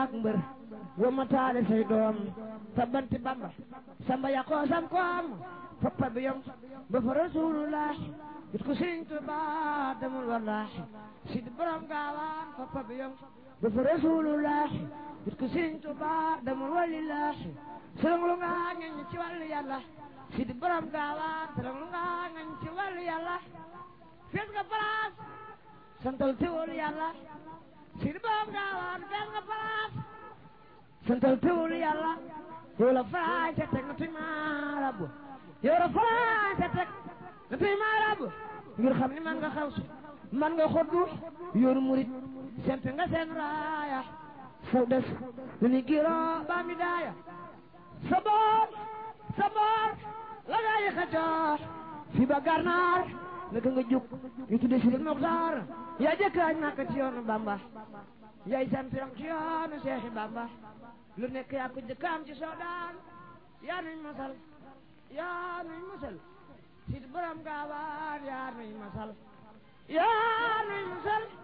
ak mbër wa ma taale say doom fa banti bamba samba yaqoo sam koom foppa bi yom ba fa rasulullah it ko sëriñ Tuba demul wallahi sid borom gaawaan foppa bi yom ba fa rasulullah it ko sëriñ Tuba demul walillahi sërëng lu nga ngañ ci wàllu yàlla sid borom gaawaan sërëng lu nga ngañ ci wàllu yàlla fees nga place santal teewul yàlla sid borom gaawaan fees nga place santal teewul yàlla yow la faraay te teg nga tuy maarabu yow la faraay te teg nga tuy maarabu ngir xam ni man nga xaw si man nga xoddu yoonu murit sent nga seen raaya saw des lu ni giro baa mi daaya sa boor sa boor la gaa yi xacoor fi ba garnaar naka nga jóg ñu tudde si leen Moxtaar yaa jëkkaañ Makka ci yoonu Bamba yaay sant yam ci yoonu Seexi Bamba lu nekk yaa ko jëkkaam ci soodaan yaa nuy masal yaa nuy masal si borom gaawaan yaa nuy masal yaa nuy masal